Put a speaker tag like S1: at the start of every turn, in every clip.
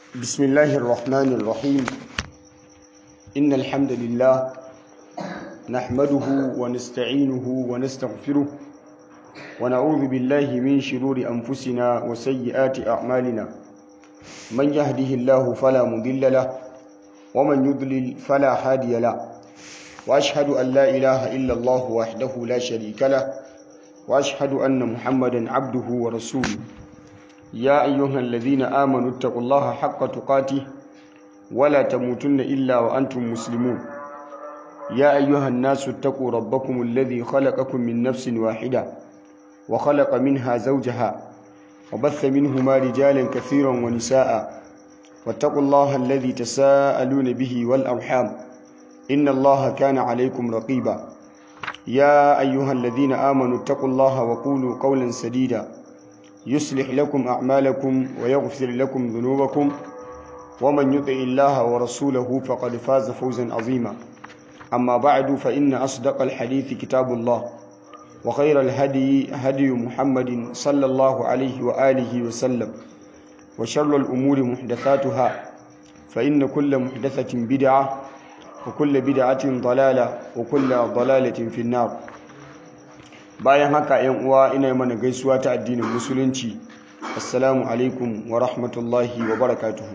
S1: بسم الله الرحمن الرحيم إن الحمد لله نحمده ونستعينه ونستغفره ونعوذ بالله من شرور أنفسنا وسيئات أعمالنا من يهده الله فلا مضل له ومن يضلل فلا هادي له وأشهد أن لا إله إلا الله وحده لا شريك له وأشهد أن محمدا عبده ورسوله يا أيها الذين آمنوا اتقوا الله حق تقاته ولا تموتن إلا وأنتم مسلمون يا أيها الناس اتقوا ربكم الذي خلقكم من نفس واحدة وخلق منها زوجها وبث منهما رجالا كثيرا ونساء واتقوا الله الذي تساءلون به والأرحام إن الله كان عليكم رقيبا يا أيها الذين آمنوا اتقوا الله وقولوا قولا سديدا يصلح لكم أعمالكم ويغفر لكم ذنوبكم ومن يطع الله ورسوله فقد فاز فوزا عظيما أما بعد فإن أصدق الحديث كتاب الله وخير الهدي هدي محمد صلى الله عليه وآله وسلم وشر الأمور محدثاتها فإن كل محدثة بدعة وكل بدعة ضلالة وكل ضلالة في النار bayan haka yan uwa ina mana gaisuwa ta addinin musulunci assalamu alaikum wa rahmatullahi wa barakatuhu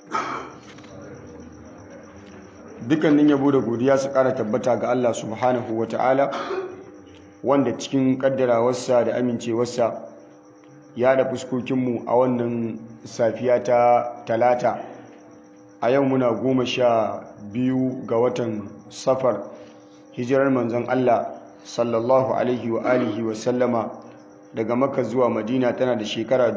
S1: dukkanin yabo da godiya su kara tabbata ga Allah subhanahu wa ta'ala wanda cikin kaddarawarsa da amincewarsa ya da fuskokinmu a wannan safiya ta talata a yau muna goma sha biyu ga watan safar hijirar manzon Allah sallallahu alaihi wa alihi wa sallama daga maka zuwa madina tana da shekara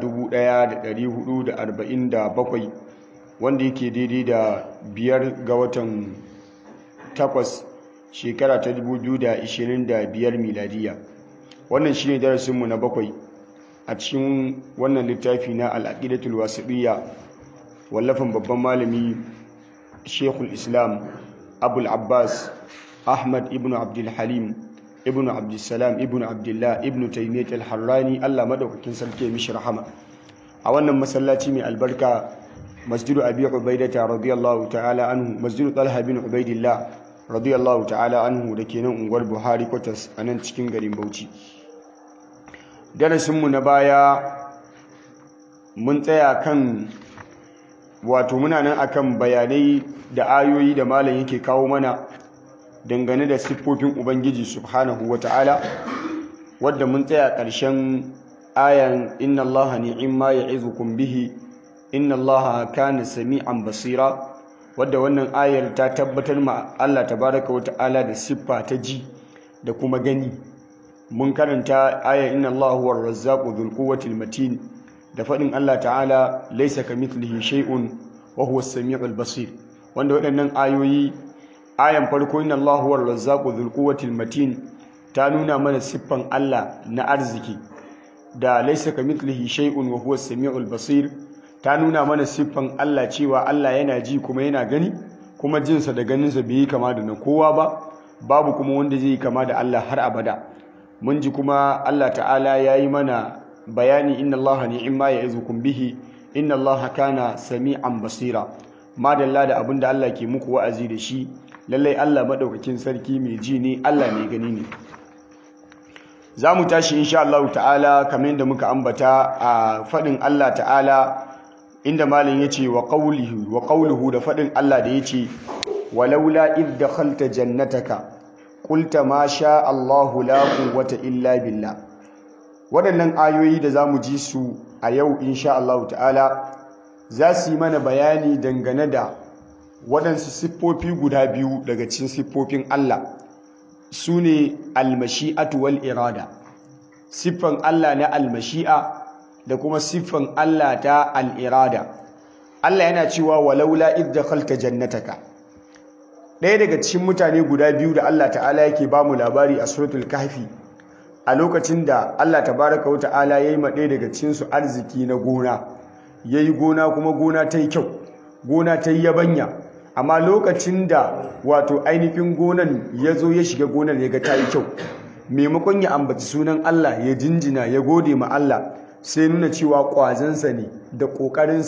S1: 1447 wanda yake daidai da biyar ga watan takwas shekara ta 2025 miladiya wannan shine darasinmu na bakwai a cikin wannan littafi na al'aqidatul wasiqiyya wallafin babban malami shekul islam abul abbas ahmad ibn abdul halim ibn abdulsalam ibn abdullah ibn taymiyyah al-harrani Allah madaukakin sarki ya mishi rahama a wannan masallaci mai albarka masjidu abi ubaidata radiyallahu ta'ala anhu masjidu talha bin ubaidillah radiyallahu ta'ala anhu da ke nan unguwar buhari kwatas a nan cikin garin bauchi darasinmu na baya mun tsaya kan wato muna nan akan bayanai da ayoyi da malam yake kawo mana dangane da siffofin ubangiji subhanahu wata'ala wadda mun tsaya ƙarshen ayan inna allaha ni'imma ya'izukum bihi inna allaha kana sami'an basira wadda wannan ayar ta tabbatar ma Allah tabaraka wata'ala da siffa ta ji da kuma gani mun karanta ayar inna allaha huwar razzaqu dhul quwwatil matin da faɗin Allah ta'ala laysa kamithlihi shay'un wa huwa as-sami'ul basir wanda waɗannan ayoyi ayan farko inna Allahu huwar razzaqu dhul quwwatil matin ta nuna mana siffan Allah na arziki da laysa kamithlihi shay'un wa huwa as-sami'ul basir ta nuna mana siffan Allah cewa Allah yana ji kuma yana gani kuma jinsa da ganinsa bai yi kama da na kowa ba babu kuma wanda zai yi kama da Allah har abada mun ji kuma Allah ta'ala ya yi mana bayani inna Allah ni'imma ya'izukum bihi inna Allah kana sami'an basira madalla da abinda Allah ke muku wa'azi da shi lallai Allah maɗaukakin sarki mai ji ne Allah mai gani ne za mu tashi insha Allah ta'ala kamar yadda muka ambata a faɗin Allah ta'ala inda malin ya ce wa ƙaulihu da faɗin Allah da ya ce walaula id dakhalta jannataka qulta ma sha Allahu la quwwata illa billah waɗannan ayoyi da za mu ji su a yau insha Allah ta'ala za su yi mana bayani dangane da waɗansu siffofi guda biyu daga cikin siffofin Allah su ne almashi'atu wal irada siffan Allah na almashi'a da kuma siffan Allah ta al'irada Allah yana cewa walaula idh dakhalta jannataka ɗaya daga cikin mutane guda biyu da Allah ta'ala yake ba mu labari a suratul kahfi a lokacin da Allah tabaraka wa ta'ala yayi ma ɗaya daga cikin su arziki na gona yayi gona kuma gona ta yi kyau gona ta yi yabanya amma lokacin da wato ainihin gonan ya zo ya shiga gonar ya ga ta yi kyau maimakon ya ambaci sunan Allah ya jinjina ya gode ma Allah sai nuna cewa ƙwazansa ne da ƙoƙarinsa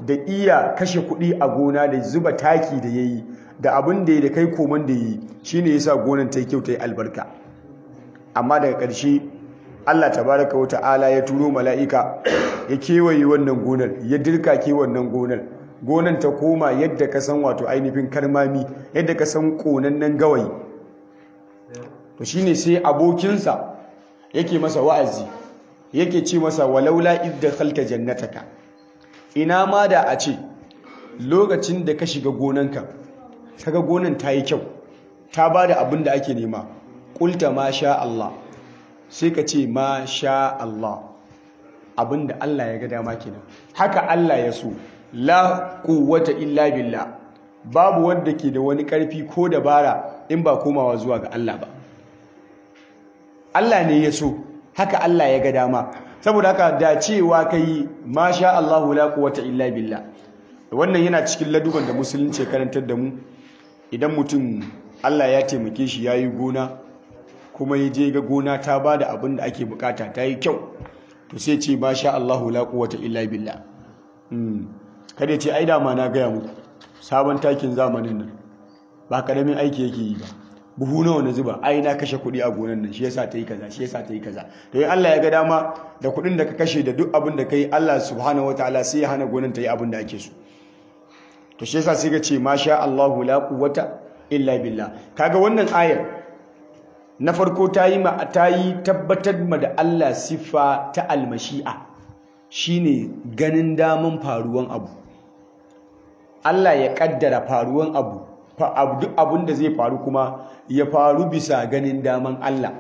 S1: da iya kashe kuɗi a gona da zuba taki da ya yi da abin da ya da kai koman da ya yi shi ne ya sa gonan ta yi kyau ta yi albarka amma daga ƙarshe Allah tabaraka wa ta'ala ya turo mala'ika ya kewaye wannan gonar ya dirka ke wannan gonar gonar ta koma yadda ka san wato ainihin karmami yadda ka san ƙonannen gawayi to shine sai abokinsa yake masa wa'azi yake ce masa walaula idda khalta jannataka ina ma da a ce lokacin da ka shiga gonanka kaga gonan ta yi kyau ta bada abin da ake nema qulta ma sha Allah sai ka ce ma sha Allah abin da Allah ya ga dama kenan haka Allah ya so la quwwata illa billah babu wanda ke da wani karfi ko dabara in ba komawa zuwa ga Allah ba Allah ne ya so haka Allah ya ga dama saboda haka da cewa kai masha Allahu la quwwata illa billah wannan yana cikin laduban da musulunci karantar da mu idan mutum Allah ya taimake shi yayi gona kuma ya je ga gona ta bada abin da ake bukata ta yi kyau to sai ce masha Allahu la quwwata illa billah kada ce ai dama na gaya muku sabon takin zamanin nan ba karamin aiki yake yi ba buhu nawa na zuba ai na kashe kuɗi a gonan nan shi yasa ta yi kaza shi yasa ta yi kaza to in Allah ya ga dama da kuɗin da ka kashe da duk abin da kai Allah subhanahu wataala sai ya hana gonan ta yi abin da ake so to shi yasa sai ka ce masha Allahu la quwwata illa billah kaga wannan ayar na farko ta yi ma ta yi tabbatar ma da Allah siffa ta almashi'a shine ganin daman faruwan abu Allah ya kaddara faruwan abu duk abin da zai faru kuma ya faru bisa ganin daman Allah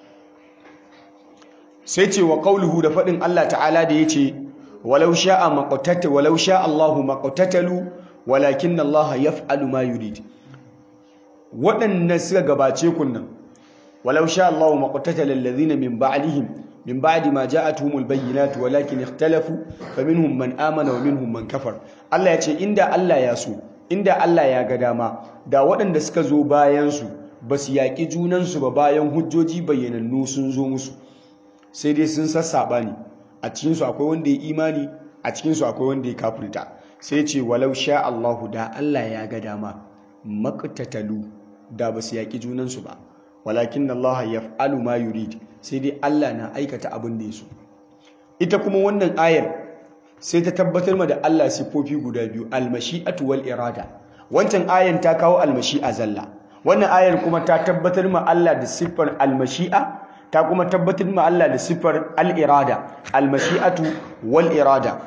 S1: sai ce wa qauluhu da faɗin Allah ta'ala da yace walau sha'a maqtata walau sha'a Allahu maqtatalu walakin Allah yaf'alu ma yurid waɗannan suka gabace kunnan walau sha'a Allahu maqtatala alladhina min ba'dihim min ba'di ma ja'atuhumul bayyinatu walakin ikhtalafu faminhum man amana wa minhum man kafar Allah yace inda Allah ya so inda Allah ya ga dama da waɗanda suka zo bayansu ba su yaƙi junansu ba bayan hujjoji bayyanannu sun zo musu sai dai sun sassaɓa ne a cikinsu akwai wanda ya imani a cikinsu akwai wanda ya kafirta sai ce walau sha Allahu da Allah ya ga dama maqtatalu da ba su yaƙi junansu ba walakin Allah yaf'alu ma yurid sai dai Allah na aikata abin da ya so ita kuma wannan ayar sai ta tabbatar ma da Allah siffofi guda biyu almashi'atu wal irada wancan ayan ta kawo almashi'a zalla wannan ayar kuma ta tabbatar ma Allah da siffar almashi'a ta kuma tabbatar ma Allah da siffar al-irada almashi'atu wal irada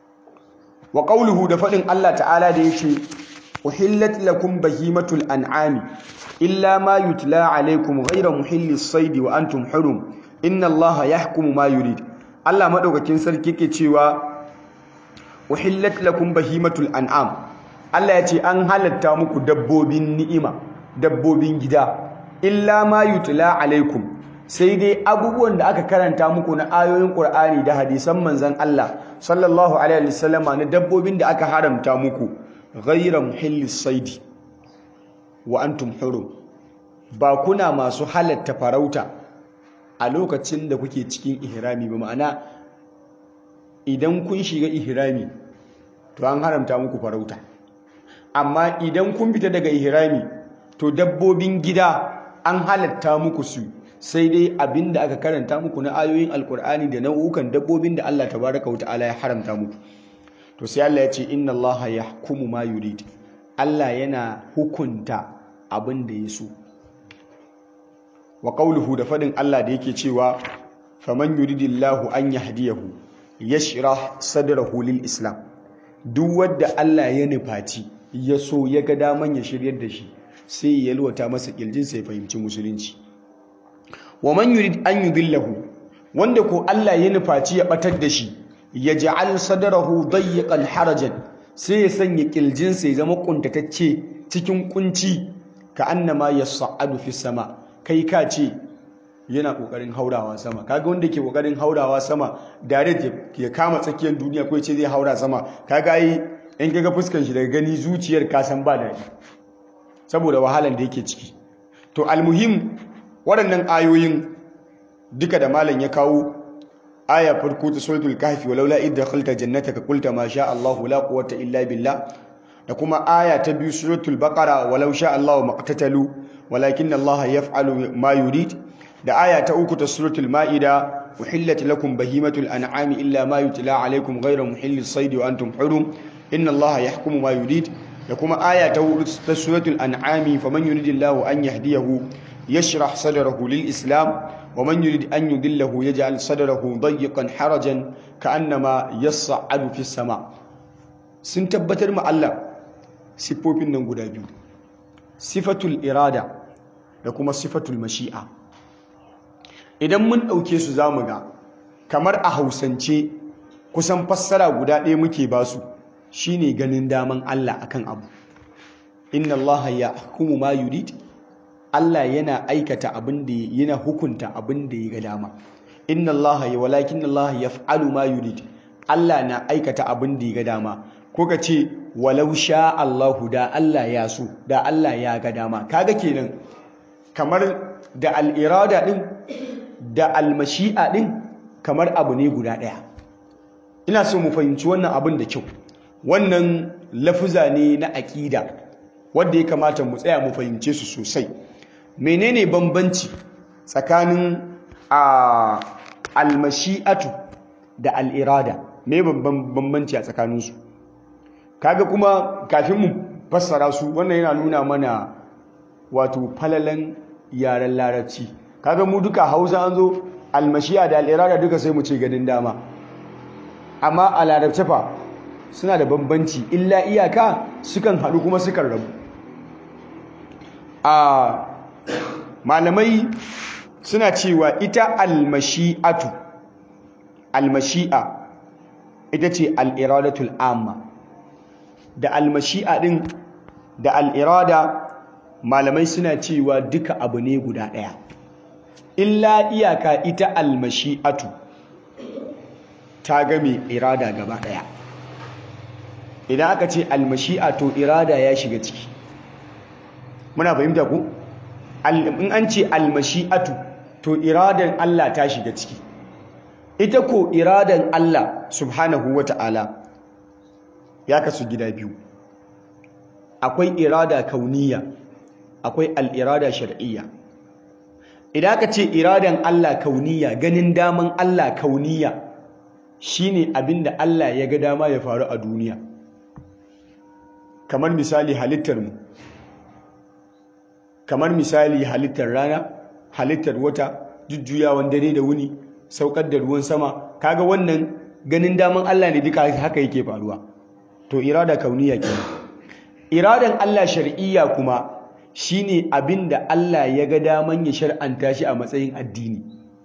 S1: wa qawluhu da fadin Allah ta'ala da yake uhillat lakum bahimatul an'ami illa ma yutla alaykum ghayra muhillis sayd wa antum hurum inna Allah yahkumu ma yurid Allah madaukakin sarki yake cewa uhillat lakum bahimatul an'am Allah ya ce an halatta muku dabbobin ni'ima dabbobin gida illa ma yutla alaikum sai dai abubuwan da aka karanta muku na ayoyin Qur'ani da hadisan manzon Allah sallallahu alaihi wasallama na dabbobin da aka haramta muku ghayra muhillis saidi wa antum hurum ba kuna masu halatta farauta a lokacin da kuke cikin ihrami ba ma'ana idan kun shiga ihrami to an haramta muku farauta amma idan kun fita daga ihrami to dabbobin gida an halatta muku su sai dai abinda aka karanta muku na ayoyin alkur'ani da nau'ukan dabbobin da Allah tabaraka wa ta'ala ya haramta muku to sai Allah ya ce inna Allah yahkumu ma yurid Allah yana hukunta abin da ya so wa qawluhu da fadin Allah da yake cewa faman yuridillahu an yahdiyahu yashrah sadrahu lil islam duk wanda Allah ya nufaci ya so ya ga daman ya shiryar da shi sai ya yalwata masa kirjin sai fahimci musulunci wa man yurid an yudillahu wanda ko Allah ya nufaci ya batar da shi ya ja'al sadrahu dayyqan harajan sai ya sanya kirjin sai zama kuntatacce cikin kunci ka annama yas'adu fi sama kai ka ce yana kokarin haurawa sama kaga wanda ke kokarin haurawa sama direct ya kama tsakiyar duniya ko ce zai haura sama kaga ai in kaga fuskan shi daga gani zuciyar ka san ba daɗi saboda wahalan da yake ciki to almuhim waɗannan ayoyin duka da malam ya kawo aya farko ta suratul kahfi walaula idda khalta jannataka qulta ma sha Allahu la quwwata illa billah da kuma aya ta biyu suratul baqara walau sha Allahu maqtatalu walakin Allah yaf'alu ma yurid da aya ta uku ta suratul maida uhillat lakum bahimatul an'ami illa ma yutla alaykum ghayra muhillis sayd wa antum hurum inna Allah yahkumu ma yurid da kuma aya ta hudu ta suratul an'ami faman yuridillahu an yahdiyahu yashrah sadrahu lil islam ومن يريد أن يضله يجعل صدره ضيقا حرجا كأنما يصعد في السماء sun tabbatar ma Allah siffofin nan guda biyu sifatul irada da kuma sifatul mashi'a idan mun ɗauke su zamu ga kamar a hausance kusan fassara guda ɗaya muke ba su shine ganin daman Allah akan abu inna Allah ya hukumu ma yurid Allah yana aikata abin da yana hukunta abin da ya ga dama inna Allah ya walakin Allah yaf'alu ma yurid Allah na aikata abin da ya ga dama ko ka ce walau sha Allahu da Allah ya so da Allah ya ga dama kaga kenan kamar da al-irada din da al-mashi'a din kamar abu ne guda daya ina so mu fahimci wannan abin da kyau wannan lafuza ne na aqida wanda ya kamata mu tsaya mu fahimce su sosai menene bambanci tsakanin a almashi'atu da al'irada me bambanci a tsakaninsu kaga kuma kafin mu fassara su wannan yana nuna mana wato falalan yaren larabci kaga mu duka hausa an zo almashi'a da al'irada duka sai mu ce ganin dama amma a larabce fa suna da bambanci illa iyaka sukan haɗu kuma sukan rabu a malamai suna cewa ita almashi'atu almashi'a ita ce al'iradatul amma da almashi'a din da al'irada malamai suna cewa duka abu ne guda ɗaya illa iyaka ita almashi'atu ta game irada gaba ɗaya idan aka ce almashi'a to irada ya shiga ciki muna fahimta ku in an ce almashi'atu to iradan Allah ta shiga ciki ita ko iradan Allah subhanahu wata'ala ya kasu gida biyu akwai irada kauniya akwai al'irada shar'iyya idan aka ce iradan Allah kauniya ganin daman Allah kauniya shine abinda Allah ya ga dama ya faru a duniya kamar misali halittar mu kamar misali halittar rana halittar wata jujjuyawan dare da wuni saukar da ruwan sama kaga wannan ganin daman Allah ne duka haka yake faruwa to irada kauniya kenan iradan Allah shar'iyya kuma shine abinda Allah ya ga daman ya shar'anta shi a matsayin addini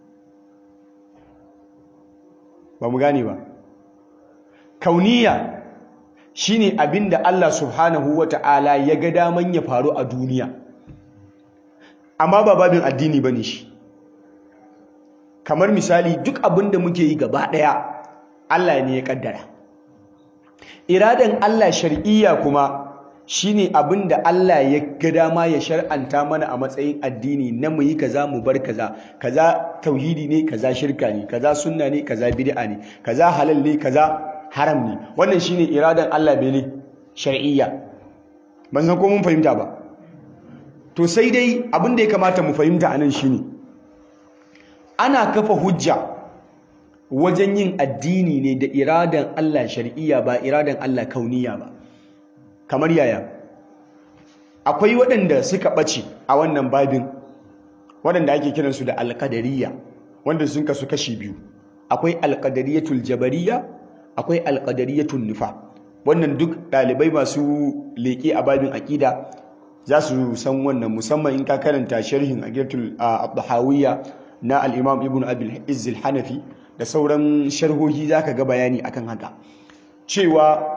S1: ba mu gane ba kauniya shine abinda Allah subhanahu wata'ala ya ga daman ya faru a duniya amma ba babin addini bane shi kamar misali duk abinda muke yi gaba daya Allah ne ya kaddara iradan Allah shar'iyya kuma shine abinda Allah ya ga dama ya shar'anta mana a matsayin addini na mu yi kaza mu bar kaza kaza tauhidi ne kaza shirka ne kaza sunna ne kaza bid'a ne kaza halal ne kaza haram ne wannan shine iradan Allah bene shar'iyya ban san ko mun fahimta ba to sai dai abin da ya kamata mu fahimta anan shine ana kafa hujja wajen yin addini ne da iradan Allah shar'iyya ba iradan Allah kauniya ba kamar yaya akwai waɗanda suka ɓace a wannan babin waɗanda ake kiransu da alƙadariya wanda sun kasu kashi biyu akwai alƙadariyatul jabariya akwai alƙadariyatul nufa wannan duk ɗalibai masu leƙe a babin aƙida za su san wannan musamman in ka karanta sharhin aqidatul abdahawiyya na al-imam ibn abil izz hanafi da sauran sharhohi zaka ga bayani akan haka cewa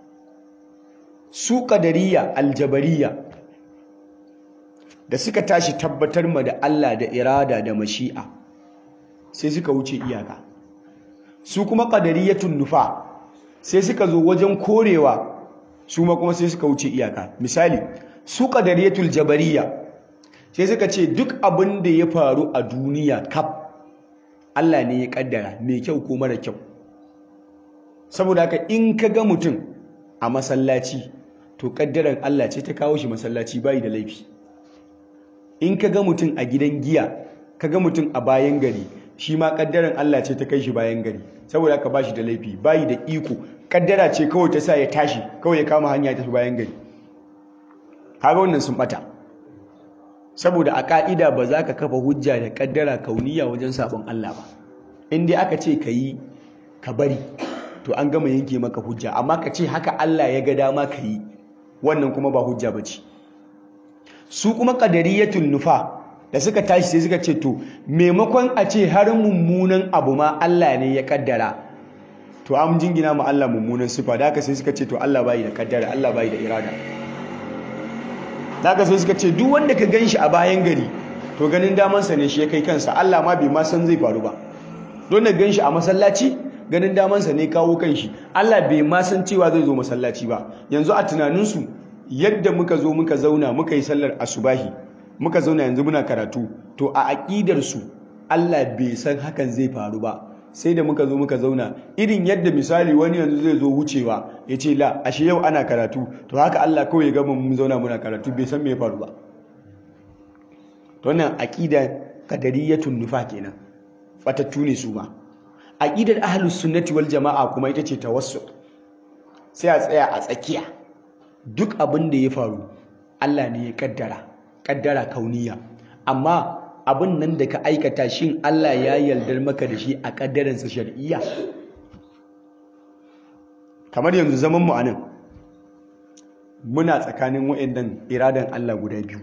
S1: su ƙadariya aljabariya da suka tashi tabbatar ma da Allah da irada da mashi'a sai suka wuce iyaka su kuma ƙadariyatun nufa sai suka zo wajen korewa su ma kuma sai suka wuce iyaka misali su ƙadariyatul jabariya sai suka ce duk abin da ya faru a duniya kaf Allah ne ya kaddara mai kyau ko mara kyau saboda haka in ka ga mutum a masallaci to kaddaran Allah ce ta kawo shi masallaci bayi da laifi in ka ga mutum a gidan giya ka ga mutum a bayan gari shi ma kaddaran Allah ce ta kai shi bayan gari saboda haka bashi da laifi bayi da iko kaddara ce kawai ta sa ya tashi kawai ya kama hanya ya tafi bayan gari kaga wannan sun bata saboda a ka'ida ba za ka kafa hujja da kaddara kauniya wajen sabon Allah ba in dai aka ce ka yi ka bari to an gama yanke maka hujja amma ka ce haka Allah ya ga dama ka yi wannan kuma ba hujja ba ce su kuma qadariyatun nufa da suka tashi sai suka ce to maimakon a ce har mummunan abu ma Allah ne ya kaddara to an jingina ma Allah mummunan sifa da haka sai suka ce to Allah bai da kaddara Allah bai da irada da haka sai suka ce duk wanda ka ganshi a bayan gari to ganin damansa ne shi ya kai kansa Allah ma bai ma san zai faru ba don da ganshi a masallaci ganin damansa ne kawo kanshi Allah bai ma san cewa zai zo masallaci ba yanzu a tunaninsu yadda muka zo muka zauna muka yi sallar asubahi muka zauna yanzu muna karatu to a aƙidarsu Allah bai san hakan zai faru ba sai da muka zo muka zauna irin yadda misali wani yanzu zai zo wucewa ya ce la ashe yau ana karatu to haka Allah kawai ya gama mun zauna muna karatu bai san me ya faru ba to wannan aqida qadariyatun nufa kenan batattu ne su ma aqidar ahlus sunnati wal jamaa kuma ita ce tawassul sai a tsaya a tsakiya duk abin da ya faru Allah ne ya kaddara kaddara kauniya amma abin nan da ka aikata shin Allah ya yaldar maka da shi a kaddaransa shar'iyya kamar yanzu zaman mu anan muna tsakanin wayannan iradan Allah guda biyu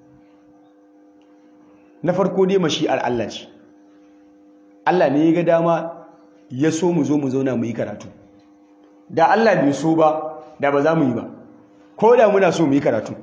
S1: na farko dai mashi'ar Allah ce Allah ne ya ga dama ya so mu zo mu zauna mu yi karatu da Allah bai so ba da ba za mu yi ba ko da muna so mu yi karatu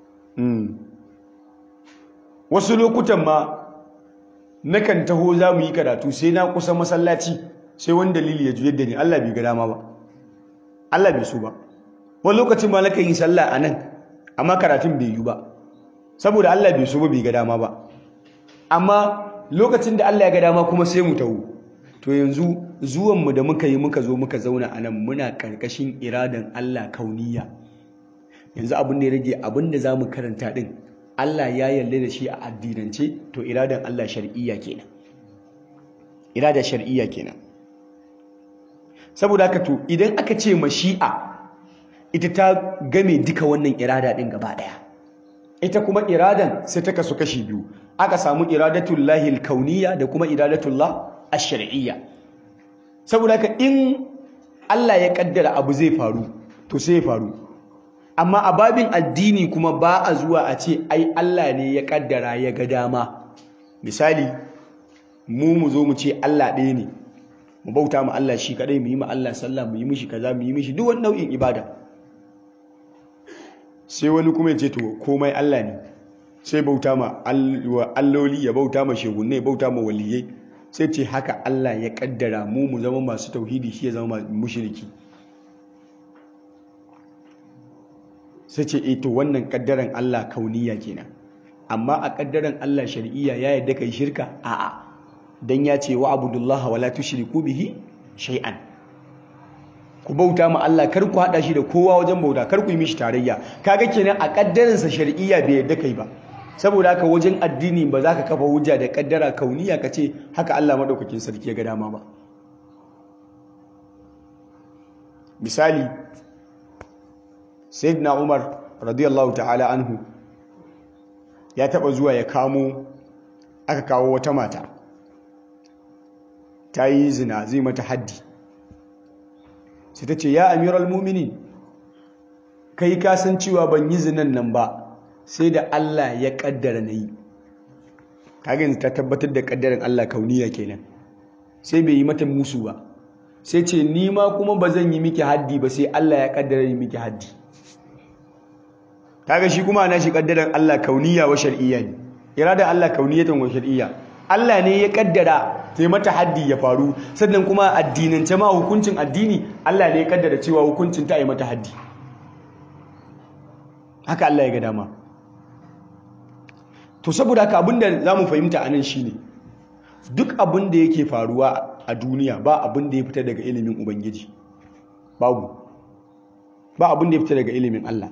S1: wasu lokutan ma nakan taho za mu yi karatu sai na kusa masallaci sai wani dalili ya juyar da ni Allah bai ga dama ba Allah bai so ba wani lokacin ma nakan yi sallah a nan amma karatun bai yi ba saboda Allah bai so ba bai ga dama ba amma lokacin da Allah ya ga dama kuma sai mu taho to yanzu zuwanmu da muka yi muka zo muka zauna a nan muna karkashin iradan Allah kauniya yanzu abin da ya rage abin da za mu karanta din Allah ya yarda da shi a addinance to iradan Allah shar'iyya kenan irada shar'iyya kenan saboda haka to idan aka ce mashi'a ita ta game duka wannan irada din gaba daya ita kuma iradan sai ta kasu kashi biyu aka samu iradatul lahil kauniyya da kuma iradatul lah ash-shar'iyya saboda haka in Allah ya kaddara abu zai faru to sai ya faru amma a babin addini kuma ba a zuwa a ce ai Allah ne ya kaddara ya ga dama misali mu mu zo mu ce Allah ɗaya ne mu bauta mu Allah shi kadai mu yi ma Allah sallah mu yi mishi kaza mu yi mishi duk wani nau'in ibada sai wani kuma ya ce to komai Allah ne sai bauta ma alloli ya bauta ma shegunne ya bauta ma waliyai sai ce haka Allah ya kaddara mu mu zama masu tauhidi shi ya zama mushriki sai ce eh to wannan kaddaran Allah kauniya kenan amma a kaddaran Allah shar'iyya ya yadda kai shirka a'a dan ya ce wa abudullaha wala tushriku bihi shay'an ku bauta ma Allah kar ku hada shi da kowa wajen bauta kar ku yi mishi tarayya kaga kenan a kaddaran sa shar'iyya bai yadda kai ba saboda haka wajen addini ba za ka kafa hujja da kaddara kauniya ka ce haka Allah madaukakin sarki ya ga dama ba misali sayyidina Umar radiyallahu ta'ala anhu ya taba zuwa ya kamo aka kawo wata mata ta yi zina zai mata haddi sai ta ce ya amiral muminin kai ka san cewa ban yi zinan nan ba sai da Allah ya kaddara na yi kaga yanzu ta tabbatar da kaddaran Allah kauniya kenan sai bai yi mata musu ba sai ce ni ma kuma ba zan yi miki haddi ba sai Allah ya kaddara yi miki haddi kaga shi kuma ana shi kaddaran Allah kauniya wa shar'iyya ne iradan Allah kauniyatan wa shar'iyya Allah ne ya kaddara sai mata haddi ya faru sannan kuma addinance ma hukuncin addini Allah ne ya kaddara cewa hukuncin ta yi mata haddi haka Allah ya ga dama to saboda haka abinda zamu fahimta anan shine duk abin da yake faruwa a duniya ba abin da ya fita daga ilimin ubangiji babu ba abin da ya fita daga ilimin Allah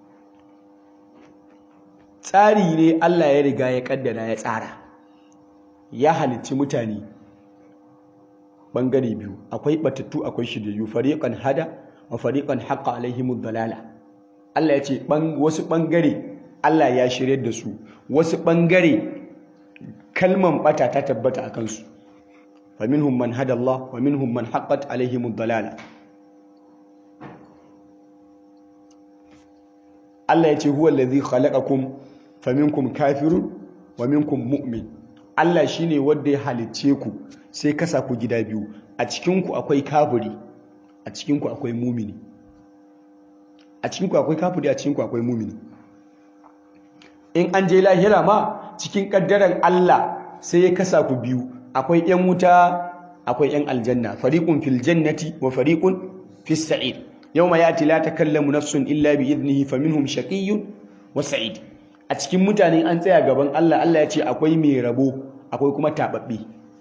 S1: tsari ne Allah ya riga ya kaddara ya tsara ya halicci mutane bangare biyu akwai batattu akwai shiryayyu fariqan hada wa fariqan haqqa alaihimud dalala Allah ya ce wasu bangare Allah ya shirye da su wasu bangare kalman bata ta tabbata a kansu faminhum man hada Allah wa minhum man haqqat alaihimud dalala Allah ya ce huwa allazi khalaqakum faminkum kafirun wa minkum mu'min Allah shine wanda ya halicce ku sai kasa ku gida biyu a cikin ku akwai kafiri a cikin ku akwai mumini a cikin ku akwai kafiri a cikin ku akwai mumini in an je lahira ma cikin kaddaran Allah sai ya kasa ku biyu akwai yan wuta akwai yan aljanna fariqun fil jannati wa fariqun fis sa'id yawma yati la takallamu nafsun illa bi idnihi faminhum shaqiyyun wa sa'id a cikin mutane an tsaya gaban Allah Allah ya ce akwai mai rabo akwai kuma tababbe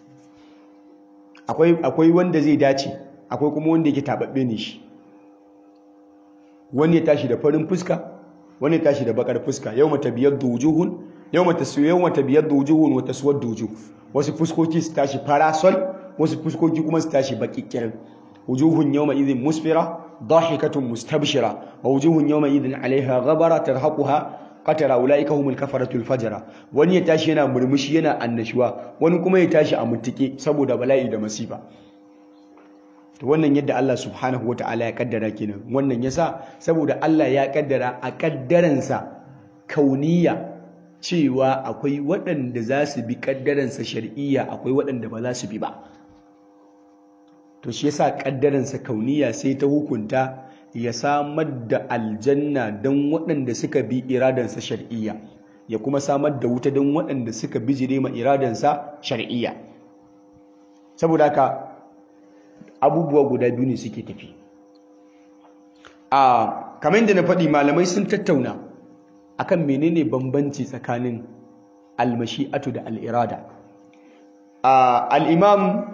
S1: akwai akwai wanda zai dace akwai kuma wanda yake tababbe ne shi wani ya tashi da farin fuska wani ya tashi da bakar fuska yawma tabyaddu wujuhun yawma taswiyu yawma tabyaddu wujuhun wa taswaddu wujuh wasu fuskoki su tashi farasol wasu fuskoki kuma su tashi baki kirin wujuhun yawma idhin musfira ضاحكة مستبشرة ووجوه يومئذ عليها غبرة ترهقها قترة أولئك هم الكفرة الفجرة wani ya tashi yana murmushi yana annashuwa wani kuma ya tashi a mutuke saboda bala'i da masifa to wannan yadda Allah subhanahu wataala ya kaddara kenan wannan yasa saboda Allah ya kaddara a kaddaransa kauniya cewa akwai waɗanda za su bi kaddaransa shar'iyya akwai waɗanda ba za su bi ba to shi yasa kaddaransa kauniya sai ta hukunta ya samar da aljanna don waɗanda suka bi iradansa shar'iyya ya kuma samar da wuta don waɗanda suka bijire ma iradansa shar'iyya saboda haka abubuwa guda biyu ne suke tafi a kamar yadda na faɗi malamai sun tattauna akan menene bambanci tsakanin almashi'atu da al'irada al'imam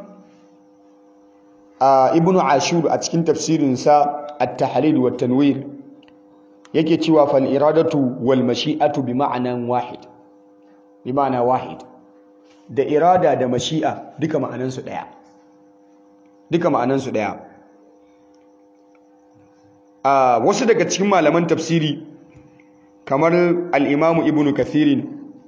S1: ibn ashur a cikin tafsirinsa at-tahlil wa tanwir yake cewa fal iradatu wal mashi'atu bi ma'anan wahid bi ma'ana wahid da irada da mashi'a duka ma'anan su daya duka ma'anan su daya a wasu daga cikin malaman tafsiri kamar al-imam ibn kathir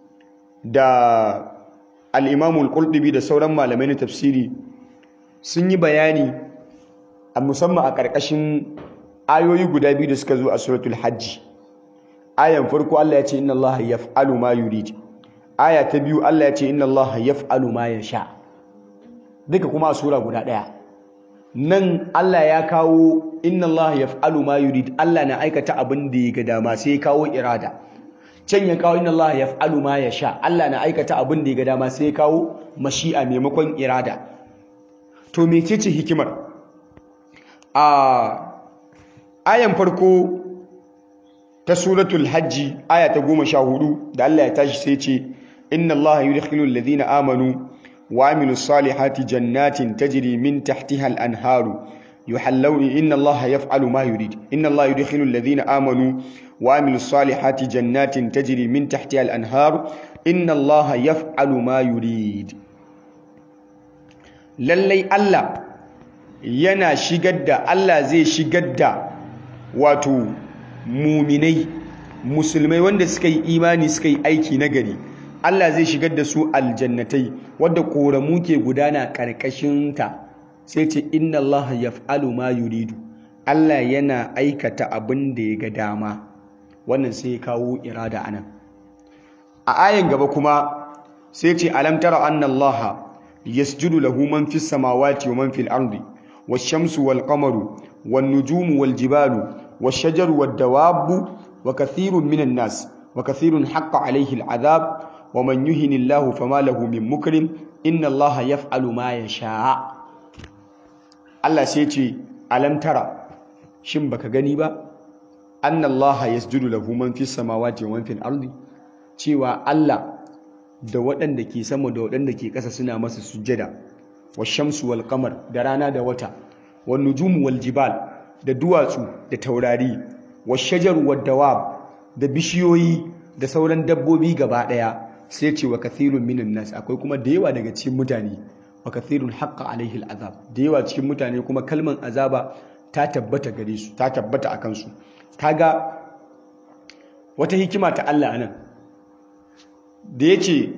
S1: da al-imam al-qurtubi da sauran malamai na tafsiri sun yi bayani a musamman a ƙarƙashin ayoyi guda biyu da suka zo a suratul hajji ayan farko Allah ya ce inna Allah yaf'alu ma yurid aya ta biyu Allah ya ce inna Allah yaf'alu ma yasha duka kuma a sura guda ɗaya nan Allah ya kawo inna Allah yaf'alu ma yurid Allah na aikata abin da ya ga dama sai ya kawo irada can ya kawo inna Allah yaf'alu ma yasha Allah na aikata abin da ya ga dama sai ya kawo mashi'a maimakon irada to mecece hikimar a ayan farko ta suratul hajji aya ta goma sha hudu da Allah ya tashi sai ce inna Allah yudkhilu alladhina amanu wa amilu salihati jannatin tajri min tahtiha al-anharu yuhallawna inna Allah yaf'alu ma yurid inna Allah yudkhilu alladhina amanu wa amilu salihati jannatin tajri min tahtiha al-anharu inna Allah yaf'alu ma yurid lallai Allah yana shigar da Allah zai shigar da wato muminai musulmai wanda suka yi imani suka yi aiki nagari Allah zai shigar da su aljannatai wadda koramu ke gudana karkashinta sai ce inna Allah yaf'alu ma yuridu Allah yana aikata abin da ya ga dama wannan sai ya kawo irada anan a ayan gaba kuma sai ce alam tara anna Allah يسجد له من في السماوات ومن في الأرض والشمس والقمر والنجوم والجبال والشجر والدواب وكثير من الناس وكثير حق عليه العذاب ومن يهن الله فما له من مكرم إن الله يفعل ما يشاء الله سيتي ألم ترى shin baka gani ba anna Allah yasjudu lahu man fis samawati wa man fil ardi cewa Allah da waɗanda ke sama da waɗanda ke ƙasa suna masa sujjada wa shamsu wal qamar da rana da wata wa nujumu wal jibal da duwatsu da taurari wa shajaru wad dawab da bishiyoyi da sauran dabbobi gaba ɗaya sai ce wa kathirun minan nas akwai kuma da yawa daga cikin mutane wa kathirun haqqa alaihi al'azab da yawa cikin mutane kuma kalman azaba ta tabbata gare su ta tabbata a kansu kaga wata hikima ta Allah anan da yace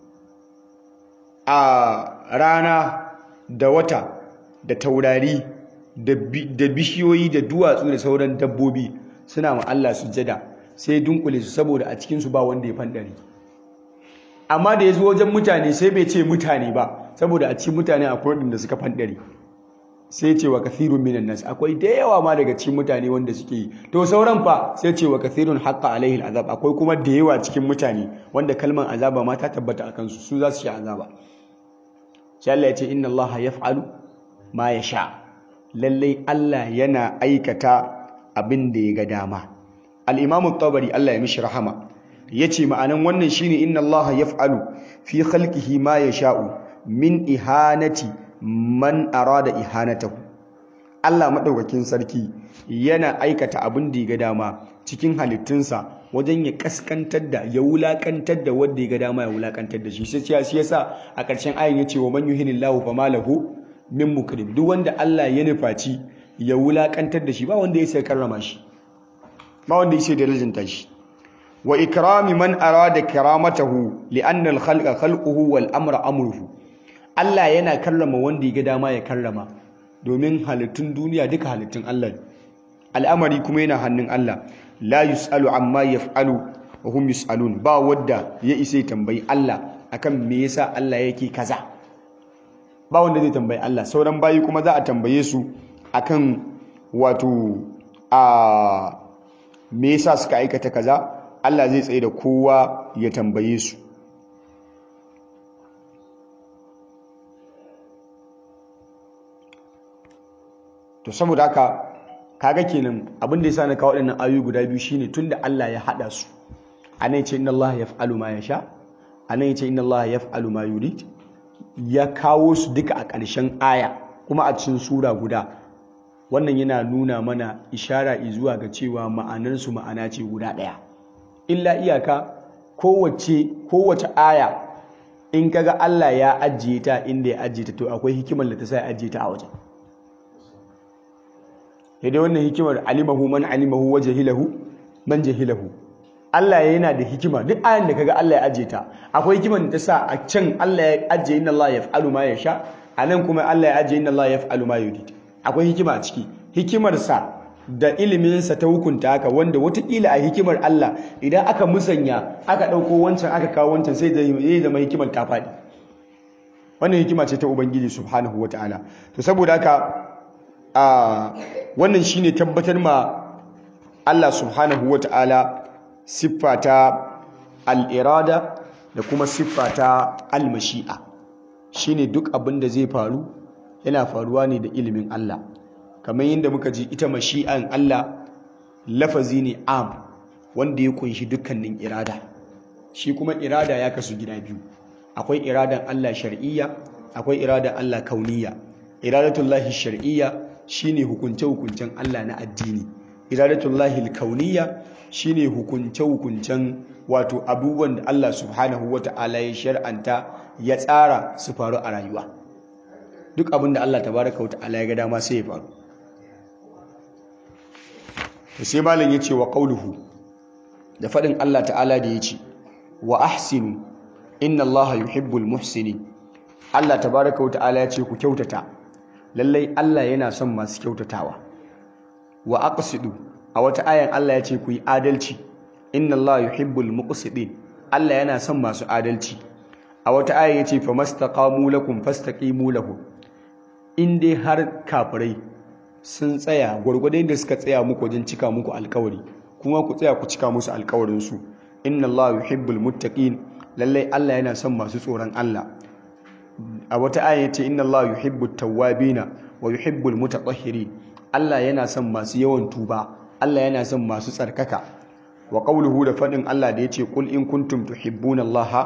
S1: a rana da wata da taurari da bishiyoyi da duwatsu da sauran dabbobi suna ma Allah sujjada sai dunkule su saboda a cikin su ba wanda ya fandare amma da ya zo wajen mutane sai bai ce mutane ba saboda a cikin mutane akwai waɗanda suka fandare sai ce wa kathirun minan nas akwai da yawa ma daga cikin mutane wanda suke yi to sauran fa sai ce wa kathirun haqqa alaihi azab akwai kuma da yawa cikin mutane wanda kalmar azaba ma ta tabbata a kansu su za su sha azaba sai Allah ya ce inna Allah yaf'alu ma yasha lallai Allah yana aikata abin da ya ga dama al-Imam tabari Allah ya mishi rahama yace ma'anan wannan shine inna Allah yaf'alu fi khalqihi ma yasha'u min ihanati man arada ihanatahu Allah madaukakin sarki yana aikata abin da ya ga dama cikin halittunsa wajen ya kaskantar da ya wulakantar da wanda ya ga dama ya wulakantar da shi sai shi yasa a ƙarshen ayin yace wa man yuhinillahu fama lahu min mukrim duk wanda Allah ya nufaci ya wulakantar da shi ba wanda ya sai karrama shi ba wanda ya sai darajanta shi wa ikrami man arada karamatahu li'anna al-khalqa khalquhu wal amra amruhu Allah yana karrama wanda ya ga dama ya karrama domin halittun duniya duka halittun Allah al'amari kuma yana hannun Allah la yus'alu amma yaf'alu wa hum yus'alun ba wadda ya isa tambayi Allah akan me yasa Allah yake kaza ba wanda zai tambayi Allah sauran bayi kuma za a tambaye su akan wato a me yasa suka aikata kaza Allah zai tsaye da kowa ya tambaye su to saboda haka kaga kenan abin da yasa na kawo waɗannan ayoyi guda biyu shine tunda Allah ya hada su anan yace inna Allah yaf'alu ma yasha anan yace inna Allah yaf'alu ma yurid ya kawo su duka a ƙarshen aya kuma a cikin sura guda wannan yana nuna mana ishara zuwa ga cewa ma'anar su ma'ana ce guda ɗaya illa iyaka kowace kowace aya in kaga Allah ya ajiye ta inda ya ajiye ta to akwai hikimar da ta sa ya ajiye ta a wajen dai wannan hikimar alimahu man alimahu wa jahilahu man jahilahu Allah yana da hikima duk ayan da kaga Allah ya ajiye ta akwai hikimar da ta sa a can Allah ya ajiye inna Allah yaf'alu ma yasha anan kuma Allah ya ajiye inna Allah yaf'alu ma yurid akwai hikima a ciki hikimar sa da ilimin sa ta hukunta haka wanda watakila a hikimar Allah idan aka musanya aka dauko wancan aka kawo wancan sai zai zama hikimar ta faɗi wannan hikima ce ta ubangiji subhanahu wataala to saboda haka a wannan shine tabbatar ma Allah subhanahu wata'ala siffa ta al'irada da kuma siffa ta al-mashi'a shine duk abin da zai faru yana faruwa ne da ilimin Allah kamar yadda muka ji ita mashi'an Allah lafazi ne am wanda ya kunshi dukkanin irada shi kuma irada ya kasu gida biyu akwai iradan Allah shar'iyya akwai iradan Allah kauniyya iradatullahi shar'iyya shine hukunce-hukuncen Allah na addini iradatullahi kauniyya shine hukunce-hukuncen wato abubuwan da Allah subhanahu wata'ala ya shar'anta ya tsara su faru a rayuwa duk abin da Allah tabaraka wata'ala ya ga dama sai ya faru sai malam yace wa qauluhu da fadin Allah ta'ala da yace wa ahsinu inna Allah yuhibbul muhsinin Allah tabaraka wata'ala ya ce ku kyautata lallai Allah yana son masu kyautatawa wa aqsidu a wata ayan Allah ya ce ku yi adalci inna Allah yuhibbul muqsidin Allah yana son masu adalci a wata ayan ya ce famastaqamu lakum fastaqimu lahum in dai har kafirai sun tsaya gwargwadon da suka tsaya muku wajen cika muku alkawari kuma ku tsaya ku cika musu alkawarin su inna Allah yuhibbul muttaqin lallai Allah yana son masu tsoron Allah a wata aya yace inna Allah yuhibbut tawwabina wa yuhibbul mutatahhirin Allah yana son masu yawan tuba Allah yana son masu tsarkaka wa qawluhu da fadin Allah da yace qul in kuntum tuhibbuna Allah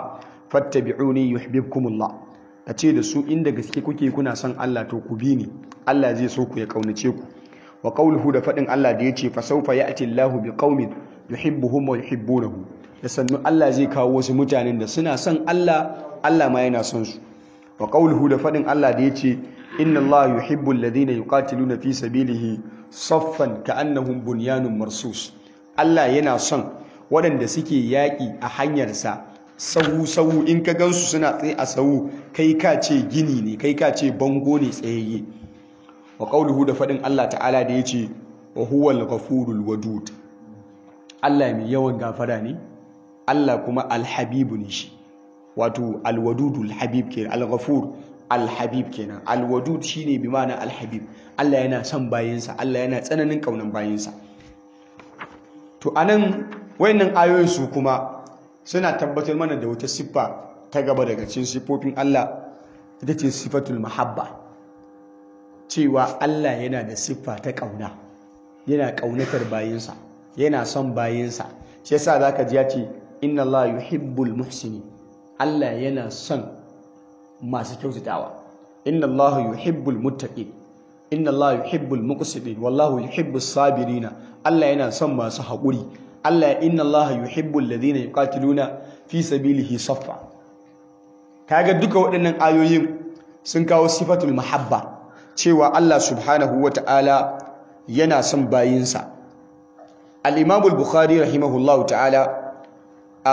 S1: fattabi'uni yuhibbukumullah a ce da su inda gaske kuke kuna son Allah to ku bi ni Allah zai so ku ya kaunace ku wa qawluhu da fadin Allah da yace fa sawfa ya'ti Allahu biqaumin yuhibbuhum wa yuhibbunahu da sannu Allah zai kawo wasu mutanen da suna son Allah Allah ma yana son su wa qawluhu da fadin Allah da yace inna Allah yuhibbu alladhina yuqatiluna fi sabilihi saffan ka'annahum bunyanun marsus Allah yana son waɗanda suke yaƙi a hanyarsa sahu-sahu in ka gansu suna tsaye a sahu kai ka ce gini ne kai ka ce bango ne tsayayye wa ƙauluhu da faɗin Allah ta'ala da ya ce wa huwal ghafurul wadud Allah mai yawan gafara ne Allah kuma alhabibu ne shi wato alwadudul habib kenan alghafur alhabib kenan alwadud shine bi ma'ana alhabib Allah yana son bayinsa Allah yana tsananin kaunan bayinsa to anan wayannan ayoyin su kuma suna tabbatar mana da wata siffa ta gaba daga cikin siffofin Allah ita ce sifatul mahabba cewa Allah yana da siffa ta kauna yana kaunatar bayinsa yana son bayinsa shi yasa zaka ji ya ce inna Allah yuhibbul muhsinin Allah yana son masu kyautatawa inna Allah yuhibbul muttaqin inna Allah yuhibbul muqsitin wallahu yuhibbus sabirina Allah yana son masu haƙuri Allah inna Allah yuhibbul ladina yuqatiluna fi sabilihi saffa kaga duka waɗannan ayoyin sun kawo sifatul mahabba cewa Allah subhanahu wata'ala yana son bayinsa al-Imam al-Bukhari rahimahullahu ta'ala a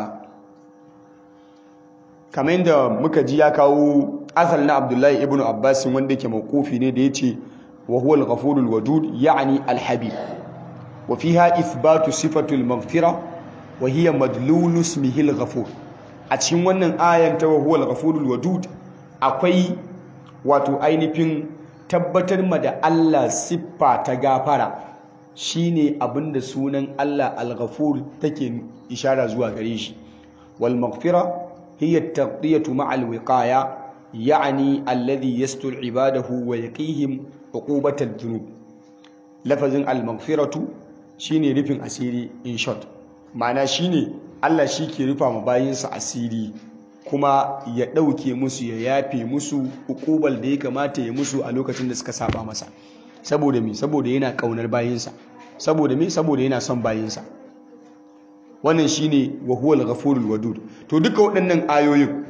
S1: kamar da muka ji ya kawo asal na Abdullahi ibn Abbas wanda yake mawqufi ne da yace wa huwa al-ghafurul wadud ya'ni al-habib وفيها إثبات صفة المغفرة وهي مدلول اسمه الغفور أتشين wannan ayan ta huwa al-ghafurul wadud akwai wato ainihin tabbatar ma da Allah siffa ta gafara shine abinda sunan Allah al-ghafur take ishara zuwa gare shi wal maghfira hiya at-taqdiyatu ma'a al-wiqaya ya'ni alladhi yastur ibadahu wa yaqihim uqubatal dhunub lafazin al-maghfiratu shine rufin asiri in short ma'ana shine Allah shi ke rufa ma bayinsa asiri kuma ya ɗauke musu ya yafe musu ukubal da ya kamata ya musu a lokacin da suka saba masa saboda me saboda yana kaunar bayinsa saboda me saboda yana son bayinsa wannan shine wa huwal ghafurul wadud to duka waɗannan ayoyin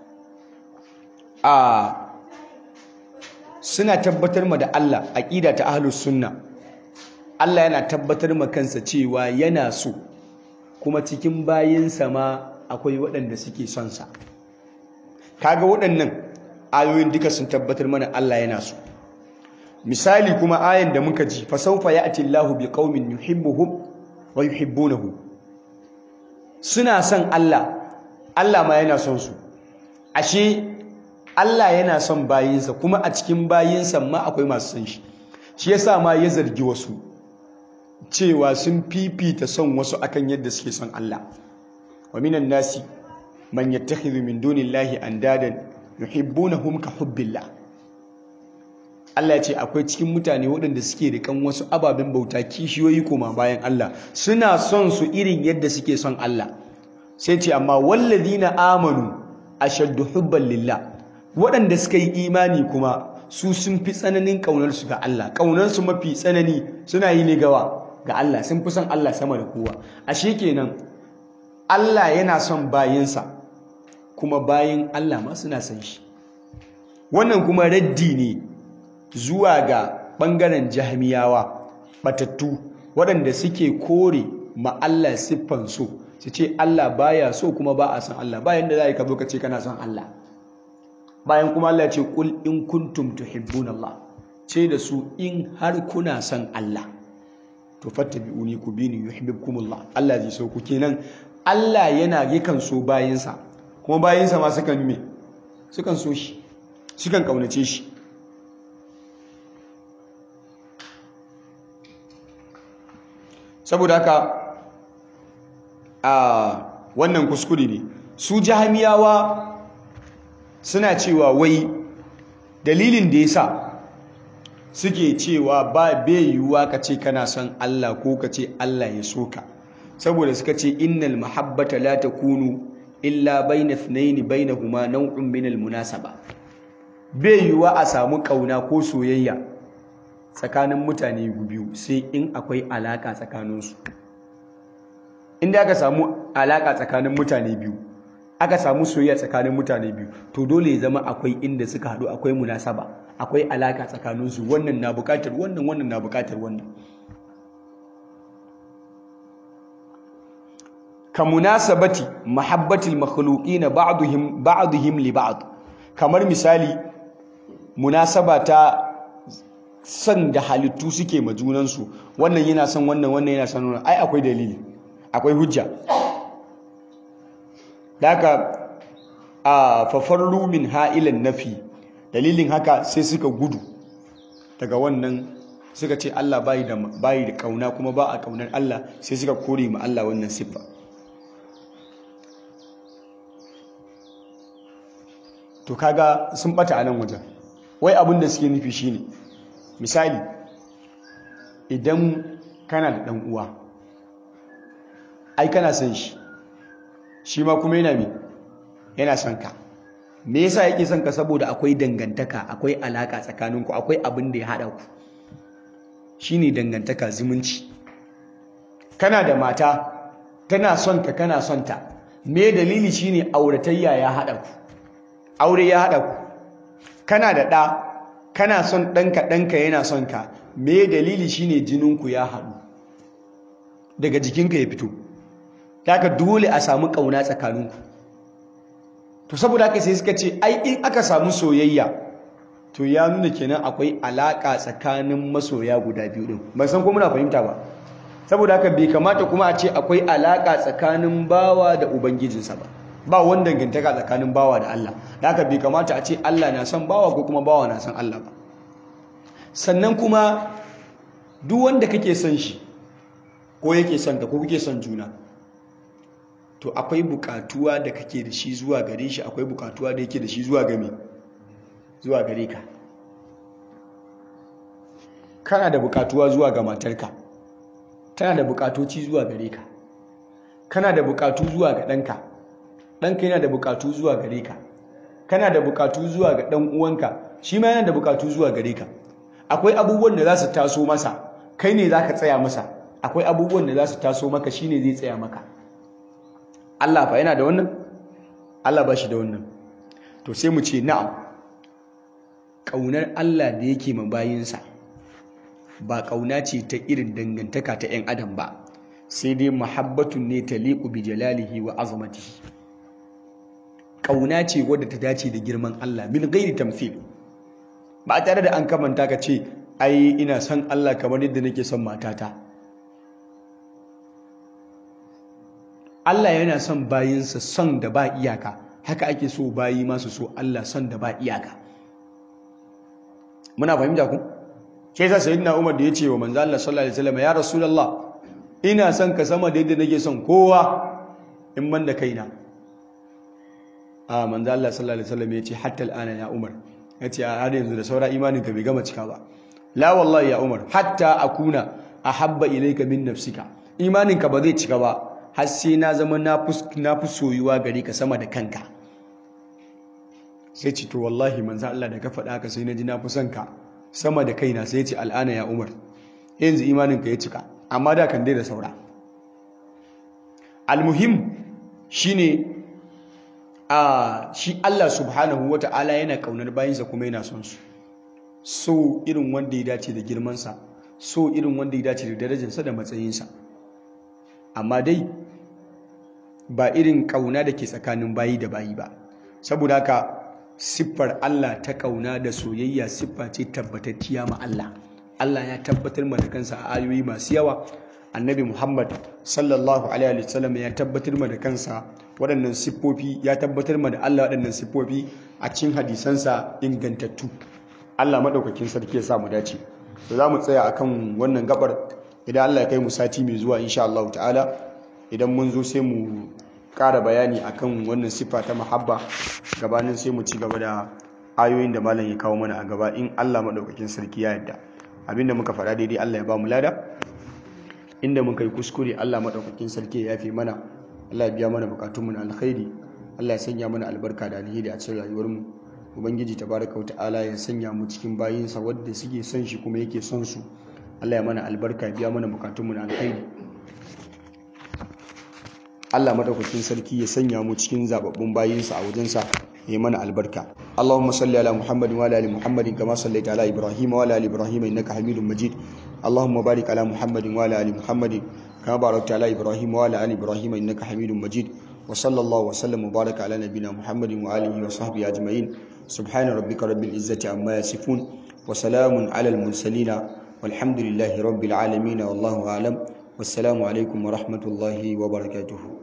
S1: a suna tabbatar ma da Allah aqida ta ahlus sunna Allah yana tabbatar ma kansa cewa yana so kuma cikin bayinsa ma akwai waɗanda suke son sa kaga waɗannan ayoyin duka sun tabbatar mana Allah yana so misali kuma ayan da muka ji fa sawfa ya'ti Allahu biqaumin yuhibbuhum wa yuhibbunahu suna son Allah Allah ma yana son su ashe Allah yana son bayinsa kuma a cikin bayinsa ma akwai masu son shi shi yasa ma ya zargi wasu cewa sun fifita son wasu akan yadda suke son Allah wa minan nasi man yattakhidhu min dunillahi andadan yuhibbunahum ka hubbillah Allah ya ce akwai cikin mutane waɗanda suke da kan wasu ababen bauta kishiyoyi koma bayan Allah suna son su irin yadda suke son Allah sai ce amma walladina amanu ashaddu hubban lillah waɗanda suka yi imani kuma su sun fi tsananin ƙaunarsu ga Allah ƙaunarsu mafi tsanani suna yi ne gawa ga Allah sun fi son Allah sama da kowa ashe kenan Allah yana son bayinsa kuma bayin Allah ma suna son shi wannan kuma raddi ne zuwa ga ɓangaren jahmiyawa batattu waɗanda suke kore ma Allah siffan so su ce Allah baya so kuma ba a son Allah bayan da za ka zo ka ce kana son Allah bayan kuma Allah ce kul in kuntum tuhibbuna Allah ce da su in har kuna son Allah to fattabi'uni ku bini yuhibbukumullah Allah zai so ku kenan Allah yana yakan so bayinsa kuma bayinsa ma sukan me sukan so shi sukan kaunace shi saboda haka a wannan kuskure ne su jahamiyawa suna cewa wai dalilin da yasa suke cewa ba bai yiwuwa ka ce kana son Allah ko ka ce Allah ya so ka saboda suka ce innal mahabbata la takunu illa bayna ithnayn bainahuma naw'un min al-munasaba bai yiwa a samu kauna ko soyayya tsakanin mutane biyu sai in akwai alaka tsakaninsu inda aka samu alaka tsakanin mutane biyu aka samu soyayya tsakanin mutane biyu to dole ya zama akwai inda suka haɗu akwai munasaba akwai alaka tsakaninsu wannan na buƙatar wannan wannan na buƙatar wannan ka munasabati mahabbatil makhluqina ba'dihim ba'dihim li ba'd kamar misali munasaba ta san da halittu suke ma junansu wannan yana son wannan wannan yana son wannan ai akwai dalili akwai hujja daga a fafarru min ha'ilan nafi dalilin haka sai suka gudu daga wannan suka ce Allah bayi da bayi da kauna kuma ba a kaunar Allah sai suka kore ma Allah wannan siffa to kaga sun bata a nan wajen wai abin da suke nufi shine misali idan kana da dan uwa ai kana son shi shi ma kuma yana me yana son ka me yasa yake son ka saboda akwai dangantaka akwai alaka tsakaninku akwai abin da ya hada ku shine dangantaka zumunci kana da mata tana son ka kana son ta me dalili shine auratayya ya hada ku aure ya hada ku kana da ɗa kana son ɗanka ɗanka yana son ka me dalili shine jininku ya haɗu daga jikinka ya fito ka dole a samu ƙauna tsakaninku to saboda haka sai suka ce ai in aka samu soyayya to ya nuna kenan akwai alaƙa tsakanin masoya guda biyu ɗin ban san ko muna fahimta ba saboda haka bai kamata kuma a ce akwai alaƙa tsakanin bawa da ubangijinsa ba ba wanda dangantaka tsakanin bawa da Allah da haka bai kamata a ce Allah na son bawa ko kuma bawa na son Allah ba sannan kuma duk wanda kake son shi ko yake son ka ko kuke son juna to akwai bukatuwa da kake da shi zuwa gare shi akwai bukatuwa da yake da shi zuwa game zuwa gare ka kana da bukatuwa zuwa ga matarka tana da bukatoci zuwa gare ka kana da bukatu zuwa ga ɗanka ɗanka yana da bukatu zuwa gare ka kana da bukatu zuwa ga ɗan uwanka shi ma yana da bukatu zuwa gare ka akwai abubuwan da za su taso masa kai ne za ka tsaya masa akwai abubuwan da za su taso maka shi ne zai tsaya maka Allah fa yana da wannan Allah ba shi da wannan to sai mu ce na'am ƙaunar Allah da yake ma bayinsa ba ƙauna ce ta irin dangantaka ta 'yan adam ba sai dai muhabbatun ne ta liƙu bi jalalihi wa azamatihi ƙauna ce wadda ta dace da girman Allah min gairi tamthil ba tare da an kamanta ka ce ai ina son Allah kamar yadda nake son matata Allah yana son bayinsa son da ba iyaka haka ake so bayi masu so Allah son da ba iyaka muna fahimta ku sai sa sayyidina Umar da ya ce wa manzo Allah sallallahu alaihi wasallam ya rasulullah ina son ka sama da yadda nake son kowa in man da kaina a manzo Allah sallallahu alaihi wasallam ya ce hatta al'ana ya Umar ya ce a har yanzu da saura imanin ka bai gama cika ba la wallahi ya Umar hatta akuna ahabba ilayka min nafsika imanin ka ba zai cika ba har sai na zama na fi soyuwa gare ka sama da kanka sai ce to wallahi manzo Allah da ka faɗa haka sai na ji na fi son ka sama da kaina sai ya ce al'ana ya Umar yanzu imanin ka ya cika amma da kan dai da saura almuhim shine a shi Allah subhanahu wata'ala yana kaunar bayinsa kuma yana son su so irin wanda ya dace da girmansa so irin wanda ya dace da darajarsa da matsayinsa amma dai ba irin kauna da ke tsakanin bayi da bayi ba saboda haka siffar Allah ta kauna da soyayya siffa ce tabbatacciya ma Allah Allah ya tabbatar ma da kansa a ayoyi masu yawa annabi Muhammad sallallahu alaihi wasallam ya tabbatar ma da kansa waɗannan siffofi ya tabbatar ma da Allah waɗannan siffofi a cikin hadisansa ingantattu Allah madaukakin sarki ya sa mu dace to za mu tsaya akan wannan gabar idan Allah ya kai mu sati mai zuwa insha Allah ta'ala idan mun zo sai mu ƙara bayani akan wannan siffa ta mahabba gabanin sai mu ci gaba da ayoyin da malam ya kawo mana a gaba in Allah madaukakin sarki ya yarda abinda muka faɗa daidai Allah ya ba mu lada inda muka yi kuskure Allah madaukakin sarki ya yafe mana Allah ya biya mana bukatunmu na alkhairi Allah ya sanya mana albarka da alheri a cikin rayuwarmu ubangiji tabaraka wa ta'ala ya sanya mu cikin bayinsa wadda suke son shi kuma yake son su Allah ya mana albarka biya mana bukatunmu na alkhairi Allah madaukakin sarki ya sanya mu cikin zababbun bayinsa a wajensa ya mana albarka Allahumma salli ala Muhammadin wa ala ali Muhammadin kama sallaita ala Ibrahim wa ala ali Ibrahim innaka Hamidum Majid Allahumma barik ala Muhammadin wa ala ali Muhammadin kama barakta ala Ibrahim wa ala ali Ibrahim innaka Hamidum Majid wa sallallahu wa sallam wa baraka ala nabiyyina Muhammadin wa alihi wa sahbihi ajma'in subhana rabbika rabbil izzati amma yasifun wa salamun ala al mursalin والحمد لله رب العالمين والله أعلم والسلام عليكم ورحمة الله وبركاته